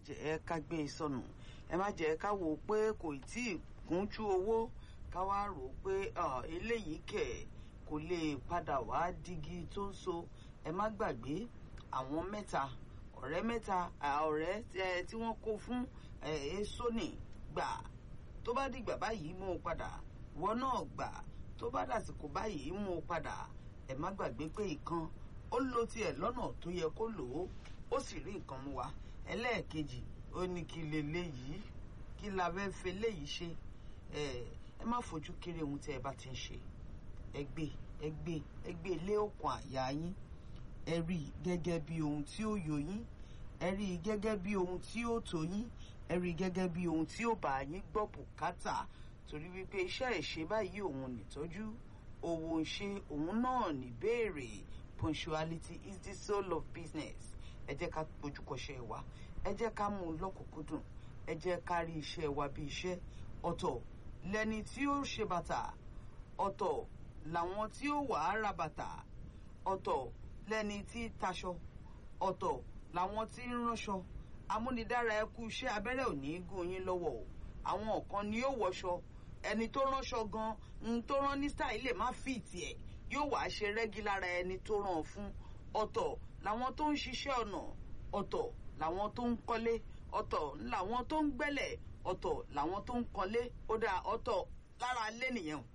jẹ́ ká gbé e sọnù ẹ má jẹ́ ká wò ó pé kò tí ì kúnjú owó ká wá rò ó pé eléyìí kẹ̀ kò lè padà wá dígí tó ń so ẹ má gbàgbé àwọn mẹ́ta ọ̀rẹ́ mẹ́ta ọ̀rẹ́ tí wọ́n kó fún èso ní gbà tó bá dìgbà báyìí mú un padà wọ́n náà gbà tó bá dàsìkò báyìí mú un padà ẹ má gbàgbé pé ìkan ó lo tiẹ̀ lọ́nà tó yẹ kó lò ó ó sì rí nǹkan mú wa ẹlẹ́ẹ̀kejì ó ní kí leléyìí kí la fẹ́ fẹ́ léyìí ṣe ẹ má fojú kéré ohun tí ẹ bá ti ń ṣe ẹ gbé ẹ gbé ẹ gbé lé òkun àyà yín ẹ rí i gẹ́gẹ́ bí ohun tí ó yọ yín ẹ rí i gẹ́gẹ́ bí ohun tí ó tó yín ẹ rí i gẹ́gẹ́ bí ohun tí ó bá yín gbọ́ bùkátà torí wípé iṣẹ́ ìṣe báyìí òun nìtọ́jú owó ń ṣe òun náà ní béèrè punctuality is the soul of business ẹ jẹ́ ká gbójúkọṣẹ́ wa ẹ jẹ́ ká mú un lọ́kùnkúndùn ẹ jẹ́ ká rí iṣẹ́ wa bí iṣẹ́ ọ̀tọ̀ lẹni tí ó ṣe bàtà ọ̀tọ̀ làwọn tí ó wà á ra bàtà ọ̀tọ̀ lẹni tí taṣọ ọ̀tọ̀ làwọn tí ń ránṣọ amúnidára ẹkú iṣẹ́ abẹ́rẹ́ ò ní í gún yín lọ́wọ́ o àwọn kan ni yóò wọṣọ ẹni tó ránṣọ gan ń tó rán ní style lè má fìtì ẹ̀ yóò wá ṣe rẹ́gí lára ẹni tó rán fún ọ̀tọ̀ làwọn tó ń ṣiṣẹ́ ọ̀nà ọ̀tọ̀ làwọn tó ń kọ́lé ọ̀tọ̀ làwọn tó ń gbẹ́lẹ̀ ọ̀tọ̀ làwọn tó ń kọ́lé ó dáa ọ̀tọ̀ lára ilé nìyẹn o.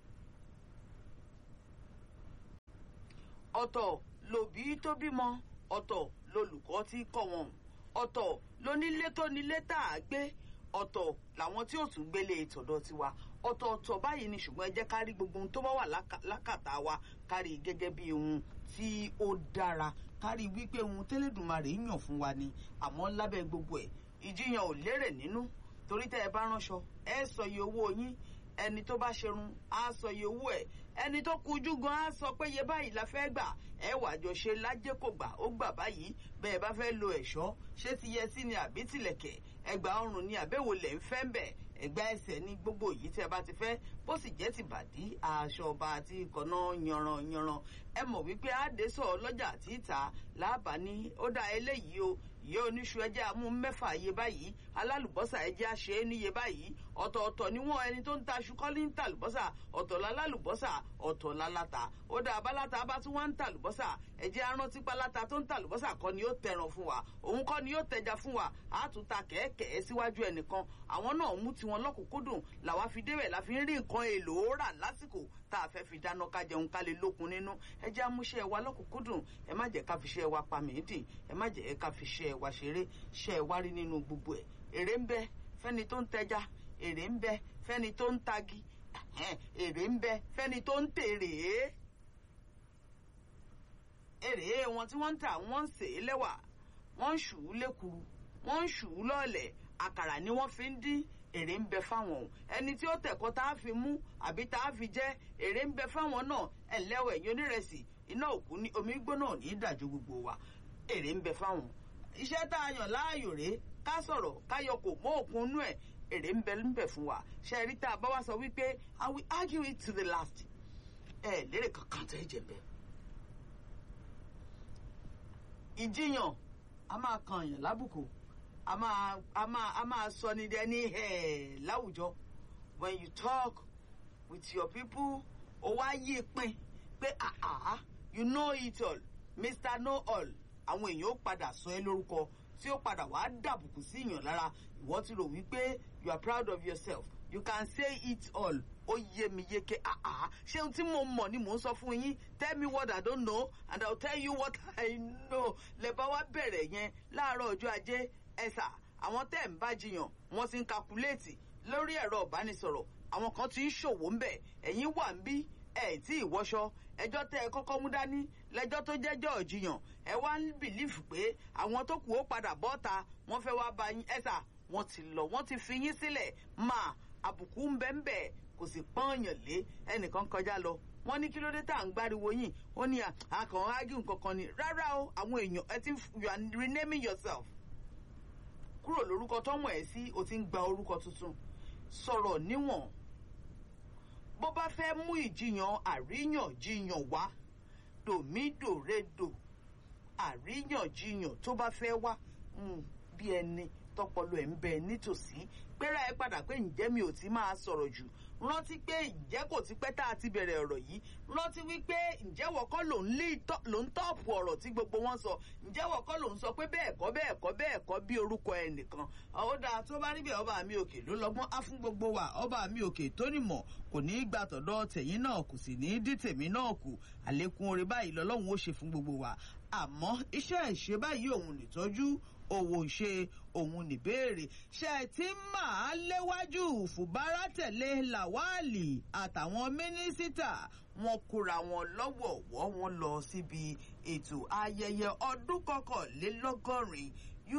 ọ̀tọ̀ lòbí tó bímọ ọ̀tọ̀ lolùkọ́ tí kọ́ wọn ọ̀tọ̀ lónílé tó nílé tá a gbé ọ̀tọ̀ làwọn tí ò tún gbélé tọ̀dọ̀ tiwa ọ̀tọ̀ọ̀tọ̀ báyìí ni ṣùgbọ́n ẹ jẹ́ ká rí gbogbo ohun tó bá wà lákàtà wa ká rí gẹ́gẹ́ bí ohun tí ó dára ká rí wípé ohun tẹ́lẹ̀dùmarè yàn fún wa ni àmọ́ lábẹ́ gbogbo ẹ̀ ìjiyàn ò lérè nínú torí tẹ́ ẹ bá ránṣọ ẹ sọ iye owó yín ẹni tó bá ṣerun á sọ iye owó ẹ̀ ẹni tó kujú gan á sọ pé iye báyìí la fẹ́ gbà ẹ wà jọ ṣe lájẹ́ kò gbà ó gbà báyìí bẹ́ẹ̀ bá fẹ́ lo ẹ̀ṣọ́ ṣé ti yẹ sí ni àbí tìlẹ̀kẹ̀ ẹgbà ọrùn ni àbẹ̀wò lẹ̀ ń fẹ́ ń bẹ̀ ẹgbà ẹsẹ̀ ní gbogbo yìí tí ẹ bá ti fẹ́ bó sì jẹ́ ti bàdí aṣọ ọba àti ìkànnà yanran yanran ẹ mọ̀ wípé àdésọ̀ ọlọ́jà àti ìta làbà ní ó dá eléyìí o ìyá oníṣu ẹjẹ amú mẹ́fà iye báyìí alálùbọ́sà ẹjẹ àṣẹ é níye báyìí ọ̀tọ̀ọ̀tọ̀ níwọ̀n ẹni tó ń ta aṣọ kọ́lí ń ta àlùbọ́sà ọ̀tọ̀ lálálùbọ́sà ọ̀tọ̀ láláta ó dá abáláta bá tún wá ń ta àlùbọ́sà ẹjẹ arántí páláta tó ń ta àlùbọ́sà kọ́ ni yóò tẹran fún wa òun kọ́ ni yóò tẹja fún wa àtúntà kẹ̀kẹ́ síwájú ẹnìkan àwọn náà mú tiwọn lọ́kùnkúndùn làwa fi débẹ̀ la fi ń rí nǹkan èlò rà lásìkò tá a fẹ́ fi dáná ká jẹun ká lè lókun nínú ẹ jẹ́ amúṣẹ́ wa lọ́kùnkúndùn ẹ má jẹ́ ká fi ṣẹ́ wa pa mìídì ẹ má jẹ́ ká fi ṣẹ́ wa ṣeré ṣẹ́ wa rí nínú gbogbo ẹ̀ èrè ń bẹ fẹ́ni tó ń tẹja èrè ń bẹ fẹ́ni tó ń tagi èrè ń bẹ fẹ́ni tó ń tèrè èrè wọn tí wọ́n ń tà wọ́n ń sè é lẹ́wà wọ́n ń ṣù ú lékuru wọ́n ń ṣù ú lọ́ọ̀lẹ̀ àkàrà ni wọ́n fi ń dín èrè ń bẹ fáwọn o ẹni tí ó tẹ̀kọ́ tá a fi mú àbí tá a fi jẹ́ èrè ń bẹ fáwọn náà ẹ̀ lẹ́wọ̀ ẹ̀yìn onírẹsì iná òkú ní omi gbóná ò ní í dàjú gbogbo wa èrè ń bẹ fáwọn. iṣẹ́ tá a yàn láàyò rèé ká sọ̀rọ̀ ká yọ kò mọ́ òkun inú ẹ̀ èrè ń bẹ ń bẹ fún wa ṣe rí tá a bá wá sọ wípé i will argue it to the last ẹ lérè kankan tẹ́ ẹ jẹ bẹ́ẹ̀. ìjiyàn a máa kan èèyàn lábùkù a máa a máa a máa sọ ní dẹni ẹ láwùjọ when you talk with your people ó wá yí pin pé àhà you know it all mr know all àwọn èèyàn ó padà sọ ẹ lórúkọ tí ó padà wàá dàbùkù sí èèyàn lára ìwọ ti rò wípé you are proud of yourself you can say it all ó yé mi yéké àhà ṣé ohun tí mo mọ̀ ni mò ń sọ fún yín tell me what i don't know and i will tell you what i know lẹ́bàá wá bẹ̀rẹ̀ yẹn láàárọ̀ ọjọ́ ajé ẹ̀sà àwọn tẹ́ ń bá jiyàn wọ́n ti ń kakuléètì lórí ẹ̀rọ ìbánisọ̀rọ̀ àwọn kan ti ń ṣòwò ń bẹ̀ ẹ̀yin wà ń bí ẹ̀ tí ìwọṣọ ẹjọ́ tẹ́ ẹ kọ́kọ́ mú dání lẹ́jọ́ tó jẹ́jọ́ ìjiyàn ẹ wá ń bìlífù pé àwọn tó kù ó padà bọ́ta wọ́n fẹ́ wá bá yín ẹ̀sà wọ́n ti lọ wọ́n ti fi yín sílẹ̀ máa àbùkù ń bẹ́ ń bẹ̀ kò sì pọ́nyàn lé ẹnìkan kọjá lọ wọ́n ní kí ló dé tá à ń gbáriwo yín ó ní àkàn ágìrì kankan ni rárá o àwọn èèyàn ẹ ti you are renaming yourself kúrò lórúkọ tọ́mọ ẹ̀ sí o ti ń gba orúkọ tuntun sọ̀rọ̀ níwọ̀n bó bá fẹ́ mú ìjiyàn àríyànjiyàn wá dòmídòredò àríyànjiyàn tó bá fẹ́ wá bí ẹni tọpọlọ ẹ̀ ń bẹ nítòsí pẹ́rẹ́ ẹ padà pé ǹjẹ́ mi ò ti máa sọ̀rọ̀ jù rántí pé ǹjẹ́ kò ti pẹ́ tá a ti bẹ̀rẹ̀ ọ̀rọ̀ yìí rántí wípé ǹjẹ́ wọ́kọ́ ló ń tọ́ọ̀pù ọ̀rọ̀ tí gbogbo wọn sọ ǹjẹ́ wọ́kọ́ ló ń sọ pé bẹ́ẹ̀ kọ́ bẹ́ẹ̀ kọ́ bẹ́ẹ̀ kọ́ bí orúkọ ẹnìkan ó dáa tó bá níbẹ̀ ọba mi òkè ló lọ́gbọ́n á fún gbogbo wa ọba mi òkè tó nímọ̀ kò ní í gbà tọ̀dọ̀ tẹ̀yìn náà kò sì ní í dí tèmi náà kù àlékún oore báyìí lọ́lọ́run ó ṣe fún gbogbo wa àmọ́ iṣẹ́ ìṣe báyìí òun nìtọ́jú òwò ṣe òun nìbéèrè ṣe tí máa léwájú fùbárà tẹ̀lé làwálì àtàwọn mínísítà wọn kóra wọn lọ́wọ̀ọ̀wọ́ wọn lọ síbi ètò ayẹyẹ ọdún kọkànlélọ́gọ́rin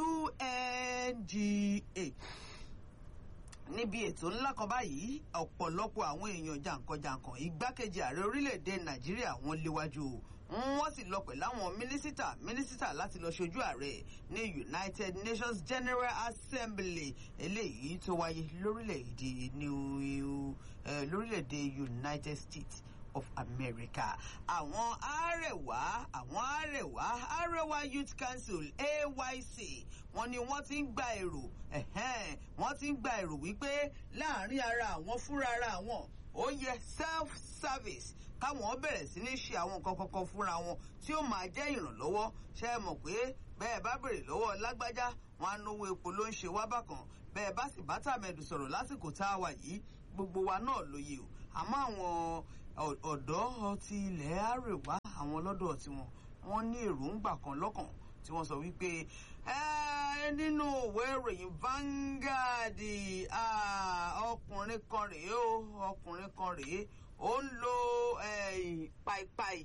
UNGA níbi ètò ńlá kan báyìí ọ̀pọ̀lọpọ̀ àwọn èèyàn jàǹkànjàǹkàn igbákejì ààrẹ orílẹ̀-èdè nàìjíríà wọn léwájú wọ́n sì lọ pẹ̀lú àwọn mínísítà mínísítà láti lọ ṣojú ààrẹ ní united nations general assembly eléyìí tó wáyé lórílẹ̀-èdè new lórílẹ̀-èdè united states of america àwọn àrẹwà àwọn àrẹwà àrẹwà youth council ayc wọn ni wọn ti ń gba èrò wọn ti ń gba èrò wípé láàrin ara àwọn fúnra ara àwọn ó yẹ self service káwọn bẹ̀rẹ̀ sí ní ṣe àwọn nǹkan kankan fúnra wọn tí ó máa jẹ́ ìrànlọ́wọ́ ṣe é mọ̀ pé bẹ́ẹ̀ bá bèrè lọ́wọ́ lágbájá wọn á náwó epo ló ń ṣe wá bákan bẹ́ẹ̀ bá sì bá tàmẹ̀dù sọ̀rọ̀ lásìkò tá a wà yìí gbogbo wa náà lóye o àmọ́ àwọn ọ̀dọ́ ti ilẹ̀ àrèwá àwọn lọ́dọ̀ tiwọn wọ́n ní èròǹgbà kan lọ́kàn tí wọ́n sọ wípé nínú òwe ìròyìn Vanguard ọkùnrin kan rèé o ọkùnrin kan rèé ó ń lo paipai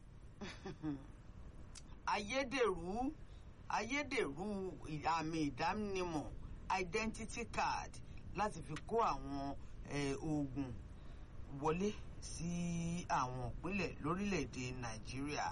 ayédèrú ayédèrú àmì ìdánimọ̀ identity card láti fi kó àwọn oògùn wọlé sí àwọn ìpínlẹ̀ lórílẹ̀‐èdè nàìjíríà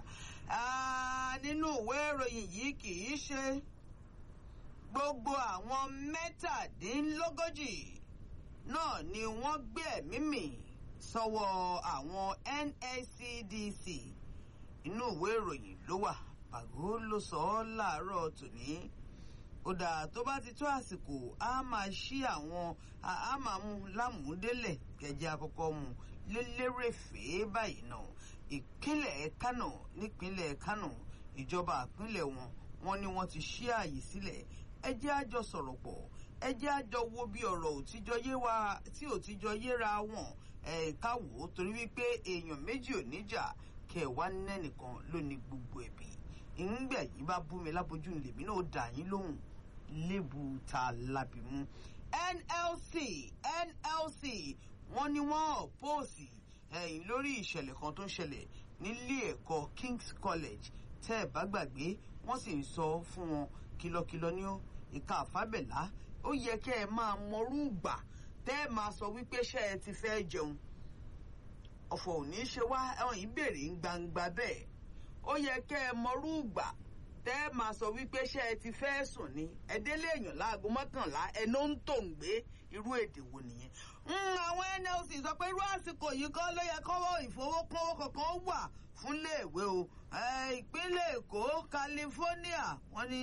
nínú ìwé ìròyìn yìí kì í ṣe gbogbo àwọn mẹ́tàdínlógójì náà ni wọ́n gbé ẹ̀mí mì sọ́wọ́ àwọn NSCDC inú ìwé ìròyìn ló wà pàgó ló sọ ọ́ láàárọ̀ tòní ó dáa tó bá ti tó àsìkò á máa ṣí àwọn á máa mú lámùúdélẹ̀ kẹjẹ àkọ́kọ́ mu lélẹ́rẹ̀fẹ́ báyìí náà ìpínlẹ̀ Kánò nípínlẹ̀ Kánò ìjọba ìpínlẹ̀ wọn wọn ni wọ́n ti ṣí ààyè sílẹ̀ ẹ jẹ́ àjọ sọ̀rọ̀ pọ̀ ẹ jẹ́ àjọ wo bí ọ̀rọ̀ òtíjọ́ yé wa tí òtíjọ́ yéra wọn ẹ̀ka wò ó torí wípé èèyàn méjì ò níjà kẹwàá nẹ́nìkan ló ní gbogbo ẹ̀bí ìǹgbà yìí bá bú mi lábojú lèmi náà dà yín lóhùn lébu ta lábìmú NLC NLC wọ́n ní wọ́n ọ̀pọ̀ọ̀sì ẹ̀yìn lórí ìṣẹ̀lẹ̀ kan tó ń ṣẹlẹ̀ nílé ẹ̀kọ́ King's College tẹ́ ẹ̀ bá gbàgbé wọ́n sì ń sọ fún wọn kìlọ̀kìlọ̀ ní ìka àfábẹ̀lá ó yẹ kẹ́ ẹ máa mọrú ìgbà tẹ́ ẹ máa sọ wípé ṣé ẹ ti fẹ́ jẹun ọ̀fọ̀ ò ní ṣe wá ẹ̀wọ̀n yìí béèrè ń gbangba bẹ́ẹ̀ ó yẹ kẹ́ ẹ mọrú ìgbà tẹ́ ẹ máa sọ wípé ṣé ẹ ti fẹ́ sùn ni ẹ̀dẹ́lẹ̀ èèyàn láago mọ́kànlá ẹ̀nà ń tò ń gbé irú èdè wo nìyẹn. àwọn NLC sọ pé irú àsìkò yìí kọ́ ló yẹ kọ́wọ́ ìfowópamọ́ kankan wà fúnléèwé o ìpínlẹ̀ Èkó California wọ́n ní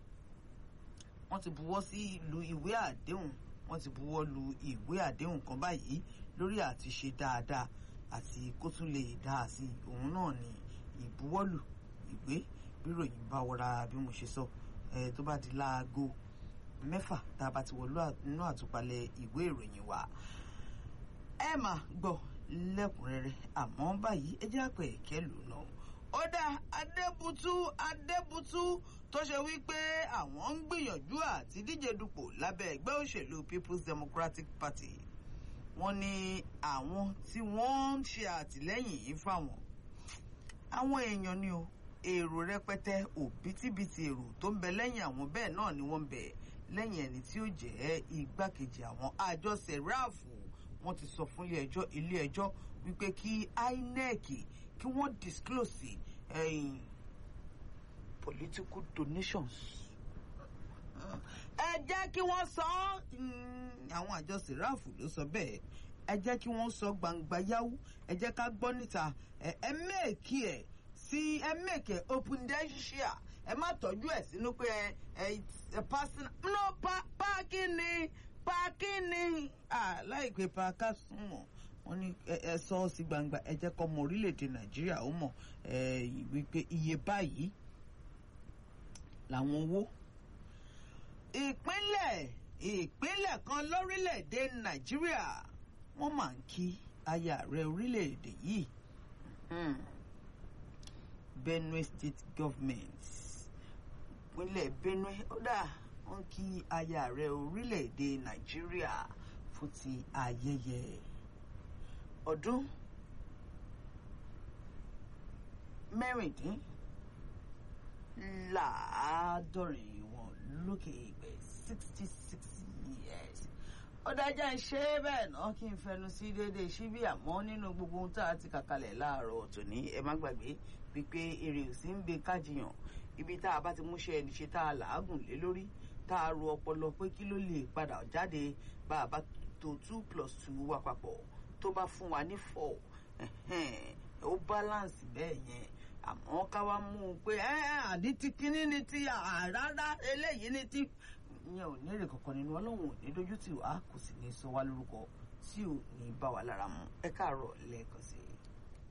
wọ́n ti buwọ́ sí ìlú ìwé àdéhùn wọ́n ti buwọ́ lu ìwé àdéhùn kan báyìí lórí àti ṣe dáadáa àti kó tún lè dáa sí òun náà ní ìbuwọ́lù ìwé bíròyìn bá wọra bí mo ṣe sọ ẹ tó bá di láago mẹ́fà tá a bá ti wọlú nínú àtúpalẹ̀ ìwé ìròyìn wa ẹ máa gbọ́ lẹ́kùnrẹ́rẹ́ àmọ́ báyìí ẹ jẹ́ àpẹ ìkẹlù náà ó dá adébútú adébútú tó ṣe wípé àwọn ń gbìyànjú àti díje dupò lábẹ́ ẹgbẹ́ òṣèlú People's Democratic Party wọ́n ní àwọn tí wọ́n ń ṣe àtìlẹ́yìn yìí fáwọn àwọn èèyàn ni o èrò rẹpẹtẹ òbítíbitì èrò tó ń bẹ lẹ́yìn àwọn bẹ́ẹ̀ náà ni wọ́n ń bẹ lẹ́yìn ẹni tí ó jẹ́ igbákejì àwọn àjọ sẹ̀ráàfù wọ́n ti sọ fún ilé ẹjọ́ ilé ẹjọ́ wípé kí INEC kí wọ́n disclose ẹ̀yìn political donations ẹ jẹ́ kí wọ́n sọ àwọn àjọ sẹ̀ráàfù ló sọ bẹ́ẹ̀ ẹ jẹ́ kí wọ́n sọ gbangba yáwó ẹ jẹ́ ká gbọ́ níta ẹ mẹ́ẹ̀kì ẹ̀ sí ẹ mẹ́ẹ̀kì ẹ̀ open densia ẹ má tọ́jú ẹ̀ sínú pé ẹ ẹ personal no pa páàkì ni páàkì ni láìpẹ́ pàákà súnmọ́ wọ́n ní ẹ sọ ọ́ sí gbangba ẹ jẹ́ kọ́ ọmọ orílẹ̀-èdè nàìjíríà ó mọ̀ wípé iye báyìí làwọn owó ìpínlẹ̀ ìpínlẹ̀ kan lórílẹ̀‐èdè nàìjíríà wọ́n máa ń kí aya ààrẹ orílẹ̀‐èdè yìí benue state government ìpínlẹ̀ benue ó dà wọ́n kí aya ààrẹ orílẹ̀‐èdè nàìjíríà fún ti ayẹyẹ ọdún mẹ́rìndínláàádọ́rin wọn lókè ìgbẹ́ sixty six years ó dájá ń ṣe é bẹ́ẹ̀ náà kí n fẹnu sí déédéé síbí àmọ́ nínú gbogbo ohun tá a ti kàkalẹ̀ láàárọ̀ tòní ẹ má gbàgbé wípé èrè ò sí ń gbé kájiyàn ibi tá a bá ti múṣẹ́ ẹni ṣe tá a làágùn lé lórí tá a ro ọpọlọ pé kí ló lè padà jáde bá a bá tó two plus two wà papọ̀ tó bá fún wa ní four ó balance bẹ́ẹ̀ yẹn àmọ́ ká wá mú un pé àdí ti kíní ni ti rárá eléyìí ni ti ìyẹn ò ní èrè kankan nínú ọlọ́run ò ní dojú tì wá kò sì ní sọ wá lórúkọ tí ò ní bá wa lára mu ẹ káàárọ̀ lẹ́ẹ̀kan sí i.